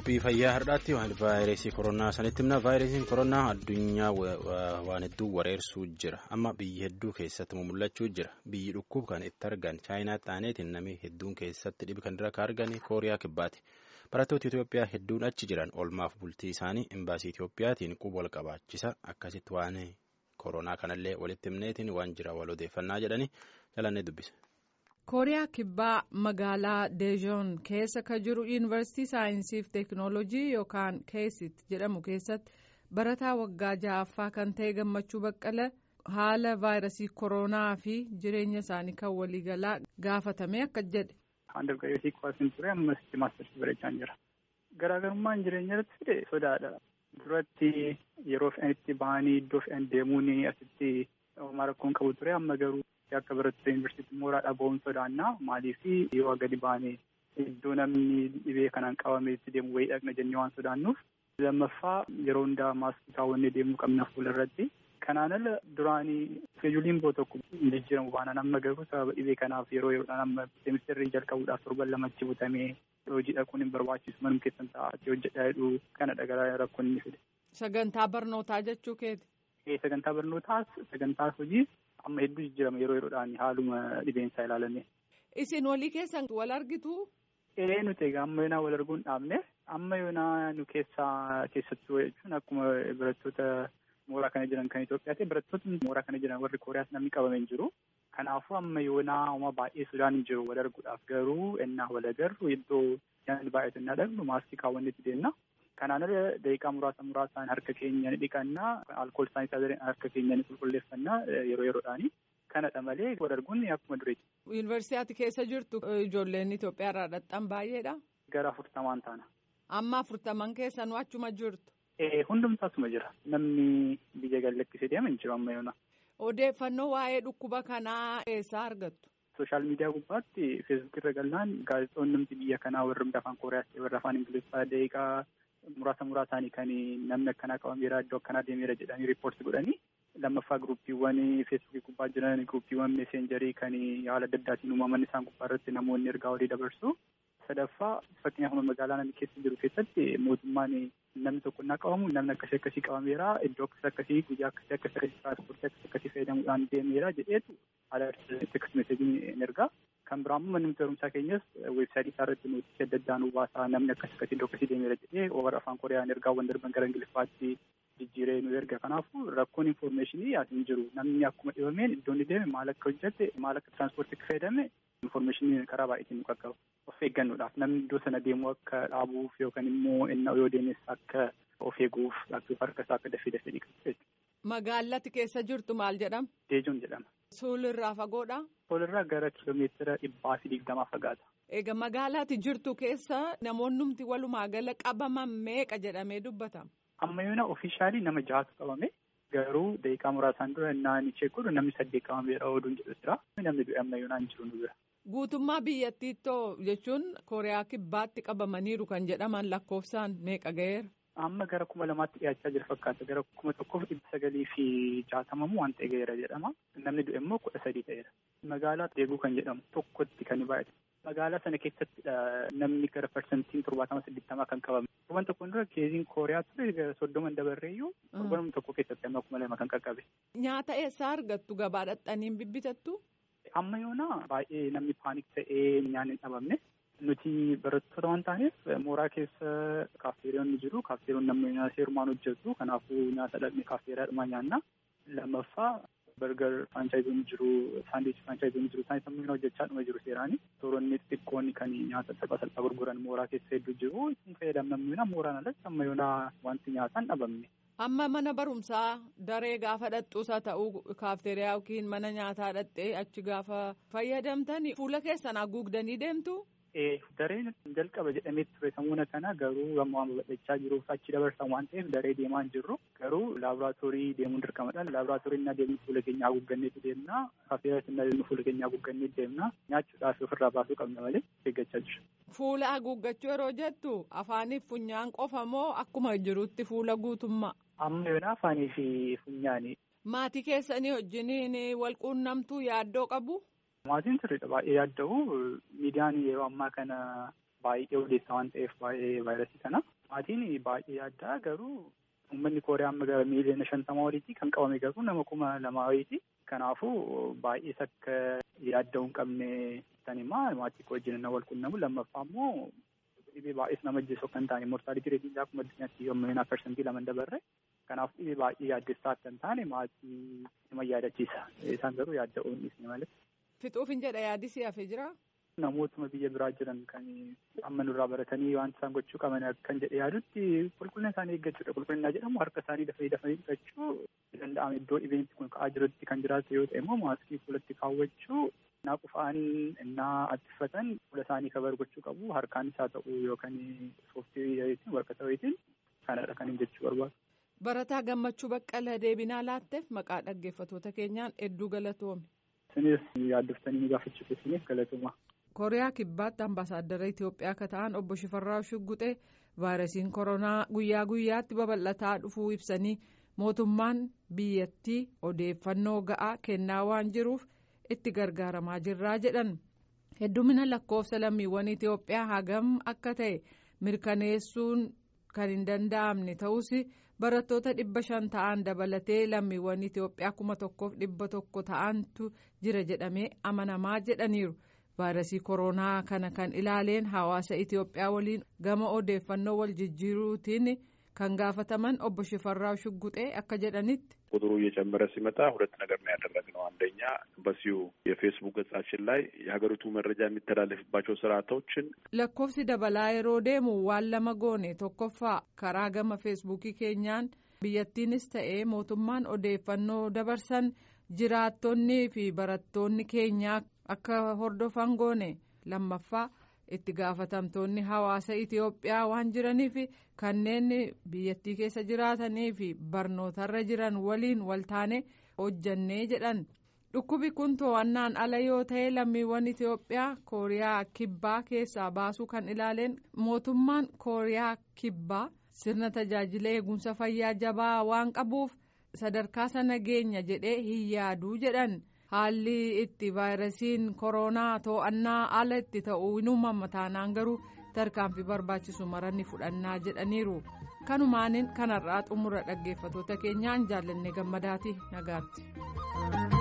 qophii fayyaa har'aatti waan vaayirasii koronaa sanitti himna vaayirasiin koronaa addunyaa waan hedduu wareersuu jira amma biyyi hedduu keessatti mul'achuu jira biyyi dhukkuba kan itti argan chaayinaa xaaneetiin namni hedduun keessatti dhibi kan dura ka argan kooriyaa kibbaati barattoota itiyoophiyaa hedduun achi jiran oolmaaf bultii isaanii imbaasii itiyoophiyaatiin quba wal qabaachisa akkasitti waan koronaa kanallee walitti himneetiin waan jira wal odeeffannaa jedhanii jalannee dubbise. kooriyaa kibbaa magaalaa deejoon keessa ka jiru yuunivarsiitii saayinsiif teeknoolojii yookaan keesit jedhamu keessatti barataa waggaa ja'affaa kan ta'e gammachuu baqqala haala vaayirasii koronaa fi jireenya isaanii kan waliigalaa gaafatame akka jedhe. Andargaggeessii kuwaasin ture ammas maastarsi barachaan jira. Garaagarummaan jireenya irratti fide sodaadha. Duratti yeroo fe'an itti bahanii iddoo fe'an deemuun asitti homaa rakkoon qabu ture amma garuu. akka barattoota yuunivarsiitii mooraadhaa ba'uun sodaannaa maaliif yoo gadi baane iddoo namni dhibee kanaan qabame itti deemu wayii dhaqna jennee waan sodaannuuf lammaffaa yeroo hundaa maaskii kaawwannee deemuu qabna fuula irratti kanaan ala duraanii iskeejuuliin boo tokko hin jijjiiramu baanaan amma garuu sababa dhibee kanaaf yeroo yeroodhaan amma seemisteerrii jalqabuudhaaf torban lamachi butamee hojii dhaquun hin barbaachisu manuma keessan taa'aatti hojjedhaa jedhu kanadha gara rakkoon inni fide. Sagantaa barnootaa jechuu keeti. Sagantaa barnootaas sagantaa hojii amma hedduu jijjiirama yeroo yeroodhaan haaluma dhibeensaa ilaalanne. Isin walii keessan wal argitu? Ee nuti egaa amma yoonaa wal arguu hin dhaabne amma yoonaa nu keessaa keessattuu jechuun akkuma barattoota mooraa kana jiran kan Itoophiyaati barattoota mooraa kana jiran warri Kooriyaas namni qabame hin jiru. Kanaafuu amma yoonaa uma baay'ee Sudaan hin jiru wal arguudhaaf garuu ennaa wal agarru iddoo yaadni baay'atu hin dhaqnu maaskii kaawwannetti deemna. Kanaan irra daqiiqaa muraasa muraasaan harka keenya ni dhiqannaa alkool saanitaayizariin harka keenya ni qulqulleeffannaa yeroo yeroodhaani. Kanadha malee wal arguun akkuma dureeti. Yuunivarsiitii keessa jirtu ijoolleen Itoophiyaa irraa dhaqxan baay'eedha. Gara afurtamaan taana. Amma afurtaman keessanuu achuma jirtu. Hundumtuu asuma jira. Namni biyya gallakkisee deema hin jiru amma yoona. Odeeffannoo waa'ee dhukkuba kanaa eessaa argattu? Sooshaal miidiyaa gubbaatti feesbuuk irra galnaan gaazexoonni biyya kanaa warri afaan Kooriyaas warri afaan Ingiliffaa daqiiqaa muraasa muraasaanii kan namni akkanaa qabameera iddoo akkanaa deemeera jedhanii riippoorti godhanii lammaffaa gruuppiiwwan feesbuukii gubbaa jiran gruuppiiwwan meeseenjarii kan haala adda addaatiin uumaman isaan gubbaa irratti namoonni ergaa walii dabarsu sadaffaa fakkeenyaaf magaalaa namni keessa jiru keessatti mootummaan namni tokko innaa qabamu namni akkasii akkasii qabameera iddoo akkasii akkasii guyyaa akkasii akkasii akkasii tiraanspoortii akkasii akkasii fayyadamuudhaan deemeera jedheetu haala teekst meeseejiin ergaa. Kan biraa immoo manni barumsaa keenyas weebsaayitii isaa irratti nootisii adda addaan hubaasaa namni akkas akkasii iddoo akkasii deemeera jedhee warra afaan kooriyaan ergaawwan darban gara ingiliffaatti jijjiiree nu erga kanaafuu rakkoon infoormeeshinii as hin jiru namni akkuma dhibameen iddoo inni deeme maal akka hojjette maal akka tiraanspoortii akka fayyadame infoormeeshinii karaa baay'eetiin nu qaqqaba of eeggannoodhaaf namni iddoo sana deemu akka dhaabuuf yookaan immoo inni yoo deemes akka of eeguuf harka isaa akka dafee dafee dhiqatu. Magaalatti keessa jirtu maal jedhama? Deejoon jedhama. Suulirraa fagoodha? Suulirraa gara kiiloomeetira dhibbaa fi digdamaa fagaata. Egaa magaalaatti jirtu keessa namoonnumti walumaa gala qabaman meeqa jedhamee dubbatama? Amma yoona ofiishaalii nama jahatu qabame garuu daqiiqaa muraasaan dura naan ishee godhu namni saddeet qabameera oduun jedhu jira. Namni du'e amma yoonaa hin jiru nu bira. Guutummaa biyyattiittoo jechuun Kooriyaa kibbaatti qabamaniiru kan jedhaman lakkoofsaan meeqa ga'eera? Amma gara kuma lamaatti dhiyaachaa jira fakkaata. Gara kuma tokkoof dhibba sagalii fi jaatamamu waan ta'e ga'eera jedhama. Namni du'e immoo kudha sadii ta'eera. Magaalaa deeguu kan jedhamu tokkotti kan baay'atu. Magaalaa sana keessatti namni gara parsantiin torbaatama saddeettamaa kan qabame. Torban tokkoon dura keeziin Kooriyaa ture soddoma dabarreeyyuu torban tokko keessatti amma kuma lama kan qaqqabe. Nyaata eessaa argattu gabaa dhaqxaniin bibbitattu? Amma yoona baay'ee namni paanik ta'ee nyaanni hin dhabamne. Nuti barattoota waan taaneef mooraa keessa kaafteeriyoonni jiru. Kaafteeriyoon namni seerumaan hojjetu. Kanaafuu nyaata dhaqne kaafteeriyaadhuma nyaanna. Lammaffaa bargar firaanchaayizoon jiru. Saandiichi firaanchaayizoon jiru. Isaan sammuu hojjechaa dhuma jiru seeraani. Tooronni xixiqqoonni kan nyaata salphaa salphaa gurguran mooraa keessa hedduu jiru. Isin fayyadamnamni mooraan alatti amma yoonaa wanti nyaataan dhabamne. Amma mana barumsaa daree gaafa dhaqxuusaa ta'uu kaafteeriyaa yookiin mana nyaataa dhaqxee achi gaafa fayyadamtan fuula keessan haguugdanii deemtu. Dareen jalqaba jedhamee ture sammuna kana garuu amma waan babal'achaa jiruuf achi dabarsan waan ta'eef daree deemaa hin jirru garuu laaboraatoorii deemuun dirqamadha. Laaboraatoorii innaa deemnu fuula keenya haguugganneetu deemna. Kaafteeriyaas innaa deemnu fuula keenya haguugganneetu deemna. Nyaachuudhaaf ofirraa baasuu qabna malee eeggachaa jiru. Fuula haguuggachuu yeroo jettu afaaniif funyaan qofa moo akkuma jirutti fuula guutummaa? Amma yoona afaanii fi funyaani. Maatii keessanii wajjiniin wal quunnamtuu yaaddoo qabu? Maatiin sirriidha baay'ee yaadda'u miidiyaan yeroo ammaa kana baay'ee odeessaa waan ta'eef baay'ee vaayirasii kana. Maatiin baay'ee yaaddaa garuu uummanni Kooriyaa amma miiliyoona shantama oliiti kan qabame garuu nama kuma lamaa wayiiti. Kanaafuu baay'ees akka yaadda'uu hin qabne sanimaa maatii koo wajjin wal quunnamu lammaffaa immoo dhibee baay'ees nama ajjeessu kan taane mortaalitii reetiin akkuma addunyaatti yommuu parsantii lama dabarre kanaaf dhibee baay'ee yaaddessaa akka hin taane maatii nama yaadachiisa isaan garuu yaadda'uu hin dhiisne malee. Fixuuf hin jedha yaadisi hafee jira. Namootuma biyya biraa jiran kan amma nurraa baratanii wanta isaan gochuu qaban kan jedhe yaadutti qulqullina isaanii eeggachuudha. Qulqullina jedhamu harka isaanii dafanii dafanii dhiqachuu danda'ame iddoo dhibeen kun ka'aa jirutti kan jiraatu yoo ta'e immoo maaskii fuulatti kaawwachuu innaa qufaan innaa attifatan fuula isaanii kabar gochuu qabu harkaan isaa ta'u yookaan sooftii wayitiin warqata wayitiin kanadha kan hin jechuu barbaadu. Barataa Gammachuu Baqqala deebinaa laatteef maqaa dhaggeeffatoota keenyaan hedduu galatoomi. Isinis yaaddoftanii nu gaafachuu keessaniif galatooma. kooriyaa kibbaatti ambaasaaddara itiyoophiyaa akka ta'an obbo shifarraa shugguxee vaayirasiin koronaa guyyaa guyyaatti babal'ataa dhufuu ibsanii mootummaan biyyattii odeeffannoo ga'aa kennaa waan jiruuf itti gargaaramaa jirraa jedhan heddumina lakkoofsa lammiiwwan itiyoophiyaa hagam akka ta'e mirkaneessuun kan hin danda'amne ta'us barattoota dhibba shan ta'an dabalatee lammiiwwan itiyoophiyaa kuma tokkoof dhibba tokko ta'antu jira jedhamee amanamaa jedhaniiru. vaayirasii koronaa kana kan ilaaleen hawaasa itiyoophiyaa waliin gama odeeffannoo wal jijjiiruutiin kan gaafataman obbo Shifarraa Shugguxee akka jedhanitti. ቁጥሩ እየጨመረ ሲመጣ ሁለት ነገር ነው ያደረግነው። አንደኛ በሲሁ የፌስቡክ ገጻችን ላይ የሀገሪቱ መረጃ የሚተላለፍባቸው ስርዓቶችን lakkoofsi dabalaa yeroo deemu waan lama goone tokkoffaa karaa gama feesbuukii keenyaan biyyattiinis ta'ee mootummaan odeeffannoo dabarsan jiraattonnii fi barattoonni keenyaa akka hordofan goone lammaffaa itti gaafatamtoonni hawaasa itiyoophiyaa waan jiraniif kanneen biyyattii keessa jiraatanii fi barnootarra jiran waliin waltaane hojjannee jedhan dhukkubi kun to'annaan ala yoo ta'e lammiiwwan itiyoophiyaa kooriyaa kibbaa keessaa baasuu kan ilaaleen mootummaan kooriyaa kibbaa sirna tajaajila eegumsa fayyaa jabaa waan qabuuf sadarkaa sana geenya jedhee hin yaaduu jedhan. haalli itti vaayirasiin koronaa to'annaa ala itti ta'uu hin uumama taanaan garuu tarkaanfii barbaachisu maranni fudhannaa jedhaniiru kanumaaniin kanarraa xumura dhaggeeffatoota keenyaan jaallanne gammadaati nagaatti.